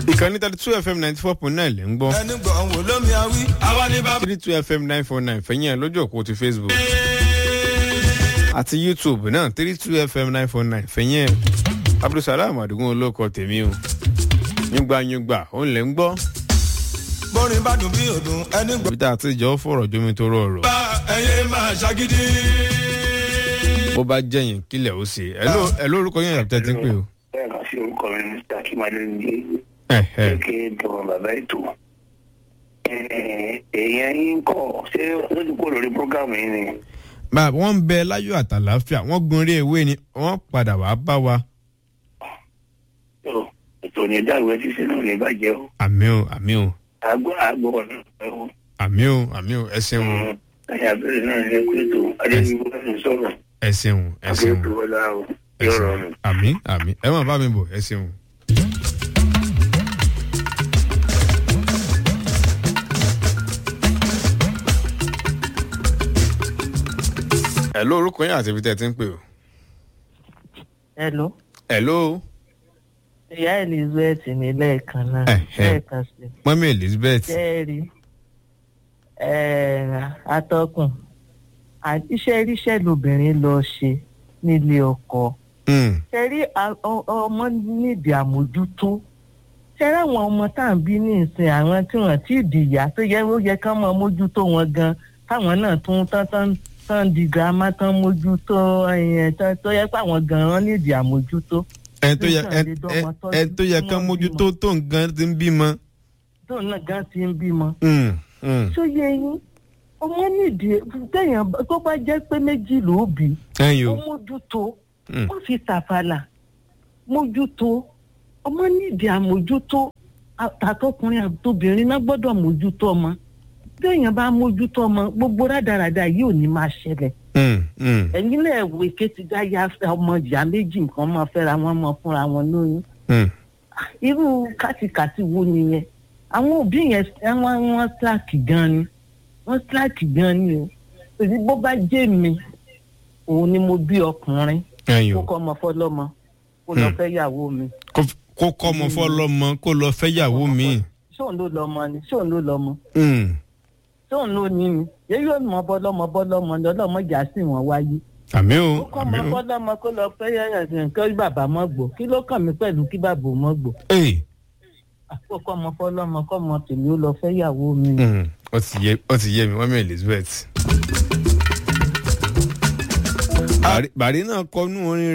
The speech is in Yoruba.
ìkànnì thirty two fm ninety four point nine lè ń gbọ́ ẹni gbọ̀ ń wò lómi awí àwa ní bàbá. three two fm nine four nine fẹ̀yìn ẹ̀ lójú òpó ti facebook àti youtube náà three two fm nine four nine fẹ̀yìn ẹ̀ abdulsalam adigun olóko tèmi o yúngbàyúngbà òun lè ń gbọ́ bórin bá dùn bí òdùn ẹni gbọ̀. ibi tá a ti jọ fọ̀rọ̀ jómi tó rọrọ̀ bá ẹyẹ máa ṣagídí. bó bá jẹ̀yìn kílẹ̀ ó ṣe ẹ̀ lórúkọ yẹn yàtọ̀ tí ń pè o. bẹ́ẹ̀ kan sí orúkọ mi mr akimade ní ẹ̀ ẹ̀ kékeré dọ̀rọ̀ bàbá ètò èèyàn yín kọ̀ ṣé ó ti kó lórí prógámù yìí ni bá wọ́n ń bẹ láyọ̀ àtàláfíà wọ́n gun eré ewé ni wọ́n padà wá bá wa Tó, ètò ní ìdáwé ṣíṣe náà ní ìbàjẹ́ o àmì o àmì o àgbọ̀ àgbọ̀ ọ̀nà ẹ̀ o àmì o àmì o ẹ ṣeun o ẹ̀yà abẹ́rẹ́ náà ní ẹ̀kọ́ ètò adébíyí wọ́n sọ̀rọ̀ ẹ ṣeun ẹ ṣeun àgbẹ̀ ètò wọlé o ẹ yóò ṣeun rọrùn. àmì àmì ẹ má bá mi bọ̀ ẹ ṣeun. ẹ ló orúkọ yín àti ibi tẹ́ ẹ ti ń pè o. hello ẹ ló ìyá elizabeth ní lẹ́ẹ̀kan náà Ẹ̀hẹ́. lẹ́ẹ̀kan sí mọ́mí elizabeth jẹ́rìí atọ́kùn à- iṣẹ́ iríṣẹ́ lobìnrin lọ ṣe nílé ọkọ Mm, ṣẹ́rí a- ọ- ọmọ nídìí àmójútó ṣẹ́rí àwọn ọmọ tá à ń bí ní ìsìn àwọn tí wọ́n ti dìyà tó yẹ ó yẹ ká mọ mójútó wọn gan táwọn náà tún tán tán tán di girama tán mójútó ẹ̀yẹn tán tó yẹ pé àwọn gan wọn nídìí àmójútó ẹ tó yẹ ẹ ẹ- ẹ tó yẹ kán mójútó tó nǹkan ti ń bímọ. tóun náà gan ti ń bímọ. Mm, mm. tó yẹ yín ọmọ nídìí téèyàn bá- tó bá jẹ́ pé méjì ló bí ẹyin ó o mójútó Mm. wọ́n fi tàfàlà mójútó ọmọ nídìí àmójútó àtàtọkùnrin àtobìnrin náà gbọ́dọ̀ mójútó ọmọ téèyàn bá mójútó ọmọ gbogbo rádaràda yìí ò ní máa ṣẹlẹ̀ Mm, mm, ẹ̀yin lẹ̀ wo èké ti dá ya ọmọ ìyá méjì nǹkan máa fẹ́ra wọn mọ fúnra wọn lóyún mm. irú kàtìkàtì wo nìyẹn àwọn òbí yẹn wọn wọn slack gan ni wọn slack gan ni o èyí bó bá jẹ́ mi òun ni mo bí ọkùnrin ẹyin kó o kọ́ ọmọ fọlọ́mọ kó lọ Hmm. fẹ́ yàwó mi Kó- kó kọ́ ọmọ fọlọ́mọ kó lọ fẹ́yàwó mi. ṣóun ló lọ́mọ ni ṣóun ló lọ́mọ Mm. ṣóun ló ní ni yẹ yóò mọ bọ́lọ́mọ bọ́lọ́mọ ni ọlọ́mọ jà sí wọn wáyé àmì o kó kọ́ àmì ọmọ o. fọlọ́mọ kó lọ fẹ́ yàyà kí bàbá mọ́ gbò kí ló kàn mí pẹ̀lú kí bàbá mọ́ gbò Ee. àkókò ọmọ fọlọ́mọ kọ́ ọmọ tèmi ó lọ fẹ́ yàwó mi. Mm, ó ti yé ó ti yé mi mọ́mí elizabeth. bàrí bàrí náà kọ́ nú orin